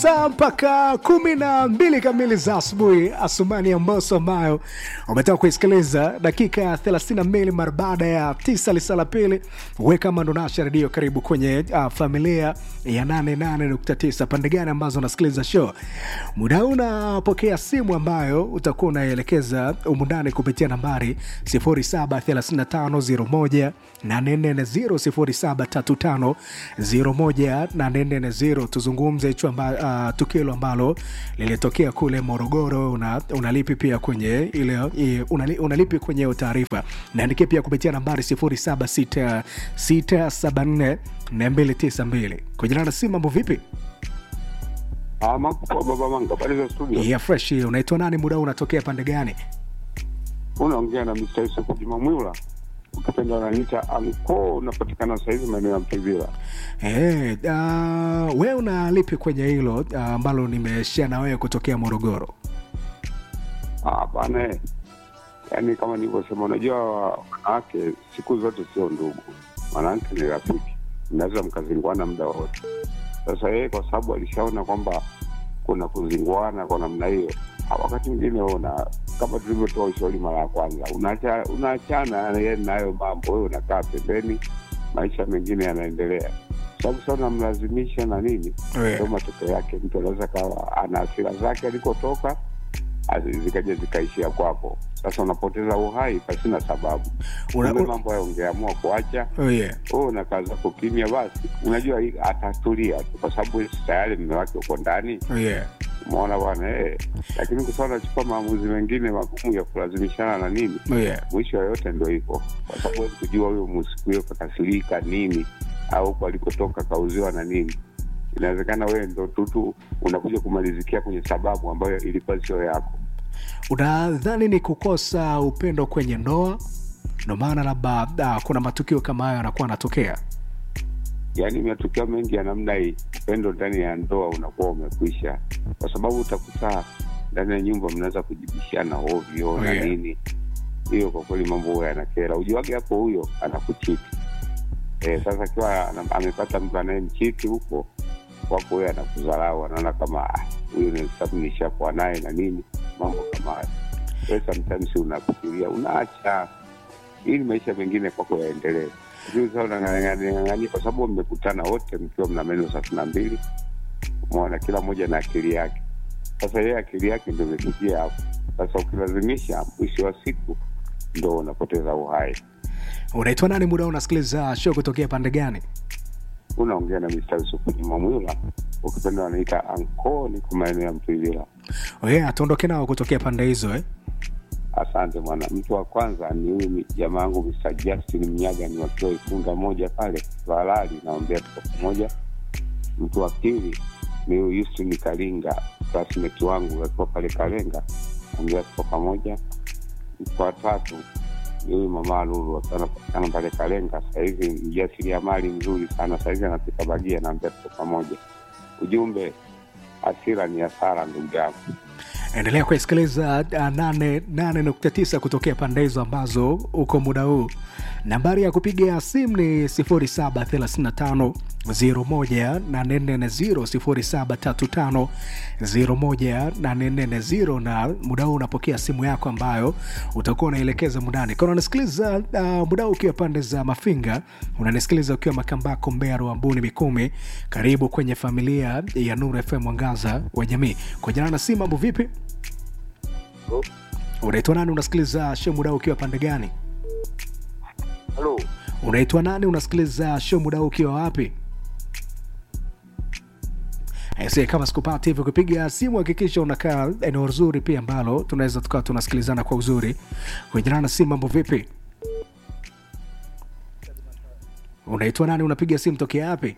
saa mpaka kumi na mbili kamili za asubuhi asumani ya mboso ambayo umetoka kuisikiliza dakika 32 mara baada ya tisa lisala pili weka mandonasha redio karibu kwenye uh, familia ya 88.9 pande gani ambazo unasikiliza show muda huu unapokea simu ambayo utakuwa unaelekeza umundani kupitia nambari 073501 840 073501 tuzungumze hicho amba, uh, tukio hilo ambalo lilitokea kule morogoro una, unalipi pia kwenye ile i- unali, unalipi kwenye hiyo taarifa naandikia pia kupitia nambari 076674 kujana na simu mambo vipi Ah, mambo kwa baba Manga, habari za studio. ya fresh unaitwa nani muda huu unatokea pande gani Unaongea na Mr. Yusuf Juma Mwila. Ukipenda unaniita anko, unapatikana sasa hivi maeneo ya Mtevila. Hey, uh, we unalipi kwenye hilo ah, ambalo uh, nimeshia na wewe kutokea morogoro Ah, bana. eh. Yaani kama nilivyosema, unajua wanawake siku zote sio ndugu, wanawake ni rafiki, mnaweza mkazinguana muda wote. Sasa yeye kwa sababu alishaona kwamba kuna kuzinguana kwa namna hiyo, ah, wakati mwingine una kama tulivyotoa ushauri mara ya kwanza, unaacha unaachana yeye nayo mambo, wewe unakaa pembeni, maisha mengine yanaendelea, sababu sasa unamlazimisha na nini, Yeah. ndio matokeo yake. Mtu anaweza kawa ana hasira zake alikotoka azi- zikaja zikaishia kwako. Sasa unapoteza uhai pasina sababu. Una- Una, una- mambo hayo ungeamua kuacha oh, yeah. wewe unakaa zako kimya, basi unajua hii atatulia tu, kwa sababu tayari mme wake uko ndani, Oh, yeah. umeona bwana eh. Lakini kwa sababu anachukua maamuzi mengine magumu ya kulazimishana na nini, Oh, yeah. mwisho yoyote ndo hivyo, kwa sababu huwezi kujua huyo musiku hiyo kakasirika nini, au huko alikotoka kauziwa na nini. Inawezekana wewe ndo tutu unakuja kumalizikia kwenye sababu ambayo ilikuwa sio yako. unadhani ni kukosa upendo kwenye ndoa ndo maana labda uh, kuna matukio kama hayo yanakuwa anatokea yaani matukio mengi ya namna hii upendo ndani ya ndoa unakuwa umekwisha kwa sababu utakuta ndani ya nyumba mnaweza kujibishana ovyo Oh, na yeah. nini hiyo kwa kweli mambo huyo yanakera ujuwage hapo huyo anakuchiti e, sasa akiwa ana- amepata mtu anayemchiti huko wako huyo anakudharau anaona kama "Ah, huyu ni sababu nishakuwa naye na nini mambo kama hayo Wewe sometimes unafikiria unaacha ili maisha mengine kwako yaendelee Lakini sasa unang'ang'ania kwa sababu mmekutana wote mkiwa mna meno thelathini na mbili umeona kila mmoja na akili yake sasa yeye akili yake ndo imefikia hapo sasa ukilazimisha mwisho wa siku ndo unapoteza uhai unaitwa nani muda huu unasikiliza show kutokea pande gani unaongea na Mr. Yusufu Juma Mwila ukipenda wanaita anko niko maeneo ya Mtwivila oh, yeah, tuondoke nao kutokea pande hizo eh? asante bwana mtu wa kwanza ni huyu mi- jamaa yangu Mr. Justin Mnyaga ni wakiwa Ifunda moja pale Valali naombea tuko pamoja mtu wa pili ni huyu Houston Kalinga classmate wangu akiwa pale Kalenga naombea tuko pamoja mtu wa tatu ni huyu mama Lulu akiwa anapatikana pale Kalenga sahizi mjasiriamali mzuri sana sahizi anapika bagia naombea tuko pamoja ujumbe hasira ni hasara ndugu yangu endelea kuisikiliza uh, 89 kutokea pande hizo ambazo uko muda huu nambari ya kupiga simu ni 0735 01840 0735 na muda huu unapokea simu yako ambayo utakuwa unaelekeza mundani kana unasikiliza uh, muda huu ukiwa pande za mafinga unanisikiliza ukiwa makambako mbea ruambuni mikumi karibu kwenye familia ya nuru fm mwangaza wa jamii kwa jina na simu mambo vipi unaitwa nani unasikiliza show muda huu ukiwa pande gani halo unaitwa nani unasikiliza show muda huu ukiwa wapi Aise, kama sikupata hivyo kupiga simu hakikisha unakaa eneo zuri pia ambalo tunaweza tukawa tunasikilizana kwa uzuri kuenjana na simu mambo vipi unaitwa nani unapiga simu tokea wapi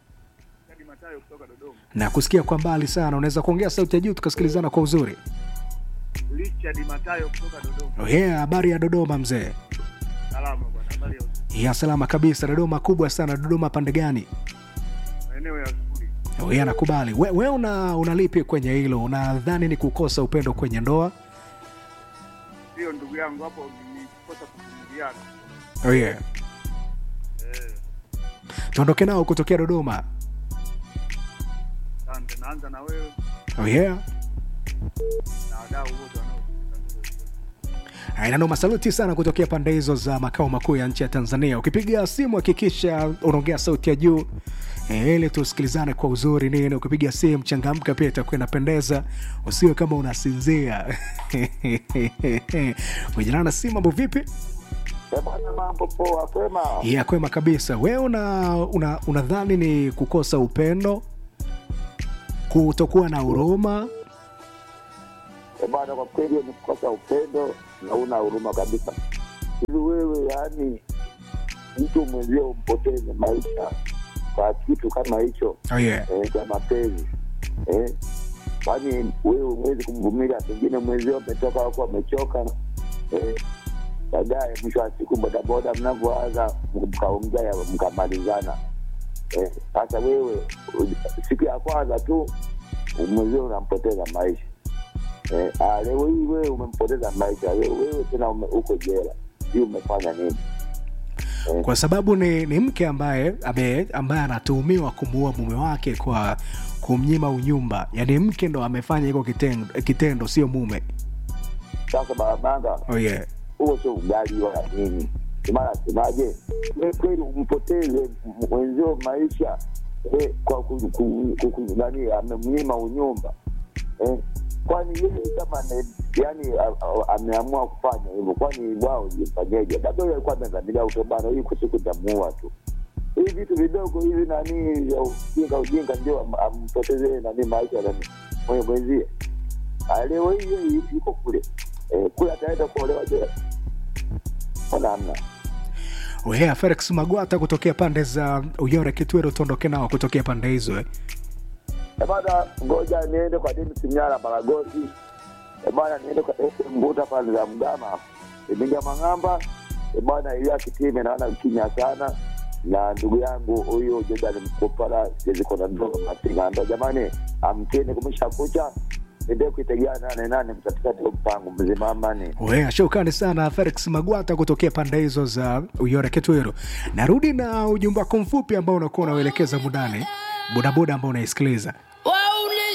na kusikia kwa mbali sana unaweza kuongea sauti ya juu tukasikilizana kwa uzuri Richard Matayo kutoka Dodoma. oh yeah, habari ya dodoma mzee Salama bwana, habari ya usiku. ya salama kabisa dodoma kubwa sana dodoma pande gani Maeneo ya skuli. Oh, yeah, nakubali we, we una unalipi kwenye hilo unadhani ni kukosa upendo kwenye ndoa Sio ndugu yangu hapo ni kosa kuvumiliana. oh, yeah. Eh, tuondoke nao kutokea dodoma asante. wote, naanza na wewe oh yeah na wadau wote wanaosikiliza Inanoma, saluti sana kutokea pande hizo za makao makuu ya nchi ya Tanzania. Ukipiga simu hakikisha unaongea sauti ya juu eh, ili tusikilizane kwa uzuri nini. Ukipiga simu changamka, pia itakuwa inapendeza, usiwe kama unasinzia. Kujana na simu, mambo vipi? Eh, bwana, mambo poa, kwema? Ya kwema kabisa. Wewe una, una, unadhani ni kukosa upendo, kutokuwa na huruma? Eh, bwana, kwa kweli ni kukosa upendo na una huruma kabisa. Hivi wewe, yaani mtu mwenzio umpoteze maisha kwa kitu kama hicho Oh yeah. eh, cha mapenzi eh? Kwani wewe huwezi kumvumilia, pengine mwenzio ametoka wako amechoka eh? Baadaye mwisho wa siku bodaboda mnavyoanza mkaongea mkamalizana eh, sasa wewe u- siku ya kwanza tu mwenzio unampoteza maisha eh, ah, leo hii wewe umempoteza maisha wewe, wewe tena ume, uko jela hii umefanya nini? kwa sababu ni, ni mke ambaye ame, ambaye anatuhumiwa kumuua mume wake kwa kumnyima unyumba yaani mke ndo amefanya hiko kitendo, kitendo sio mume Sasa barabanga oh yeah. huo sio ugali wala nini maana semaje we kweli umpoteze mwenzio maisha eh, kwa ku- ku- ku- ku- nani amemnyima unyumba eh, kwani yeye kama ne, yani a- a- ameamua kufanya hivyo kwani wao jifanyeje labda huyo alikuwa amezamilia utobano hii kusiku tamuua tu hivi vitu vidogo hivi nani vya ujinga ujinga ndio am- ampoteze nani maisha nani mwenye mwenzie Ah, leo hii yeye yuko kule eh, kule ataenda kuolewa jela mbona amna Oh yeah, Felix Magwata kutokea pande za Uyore Kitwero, tuondoke nao kutokea pande hizo eh. Eh, bana ngoja niende kwa dini sinyara baragosi Eh, bana niende kwa ese mbuta pale za mgama iminga mang'amba Eh, bana ilia kitime naona kinya sana na ndugu yangu huyu jejani mkopala siwezi kona ndogo matingando jamani amkeni kumesha kucha ende kuitegea nane nane mtatikati mpango mzima amani Oh yeah, shukrani sana Felix Magwata kutokea pande hizo za Uyore Kitwero. Narudi na ujumbe wako mfupi ambao unakuwa unauelekeza mudani bodaboda ambao unaisikiliza